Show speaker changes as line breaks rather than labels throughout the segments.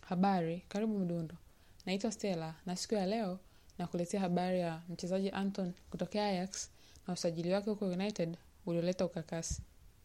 Habari, karibu Mdundo. Naitwa Stella na siku ya leo nakuletea habari ya mchezaji Anton kutokea Ajax na usajili wake huko United ulioleta ukakasi.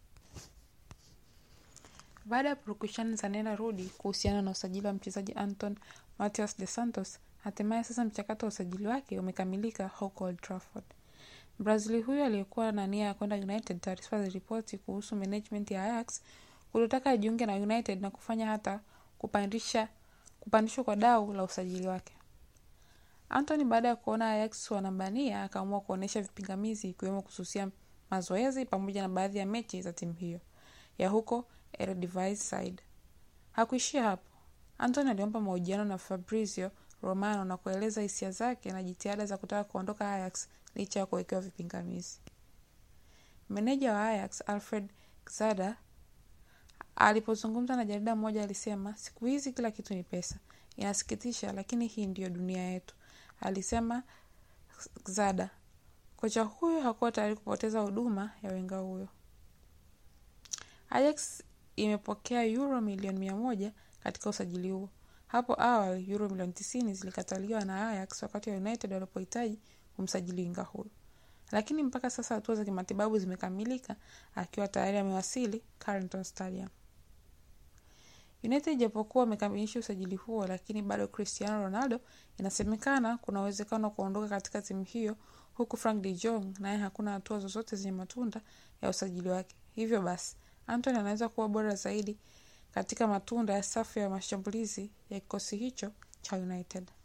Baada ya purukushani za nena rudi kuhusiana na usajili wa mchezaji Anton Matias de Santos, hatimaye sasa mchakato wa usajili wake umekamilika huko Old Trafford. Brazili huyo aliyekuwa na nia ya kwenda United, taarifa ziliripoti kuhusu management ya Ajax kuliotaka ajiunge na United na kufanya hata kupandisha kupandishwa kwa dau la usajili wake. Anthony baada ya kuona Ajax wanambania akaamua kuonyesha vipingamizi ikiwemo kususia mazoezi pamoja na baadhi ya mechi za timu hiyo ya huko Eredivisie side. Hakuishia hapo. Anthony aliomba mahojiano na Fabrizio Romano na kueleza hisia zake na jitihada za kutaka kuondoka Ajax licha ya kuwekewa vipingamizi. Meneja wa Ajax Alfred Xada alipozungumza na jarida moja alisema, siku hizi kila kitu ni pesa. Inasikitisha, lakini hii ndiyo dunia yetu, alisema Xada. Kocha huyo hakuwa tayari kupoteza huduma ya wenga huyo. Ajax imepokea euro milioni mia moja katika usajili huo. Hapo awali euro milioni tisini zilikataliwa na Ajax wakati wa United walipohitaji kumsajili winga huyo, lakini mpaka sasa hatua za kimatibabu zimekamilika akiwa tayari amewasili Carrington Stadium. United ijapokuwa wamekamilisha usajili huo, lakini bado Cristiano Ronaldo inasemekana kuna uwezekano wa kuondoka katika timu hiyo, huku Frank de Jong naye hakuna hatua zozote zenye matunda ya usajili wake. Hivyo basi Anthony anaweza kuwa bora zaidi katika matunda ya safu ya mashambulizi ya kikosi hicho cha United.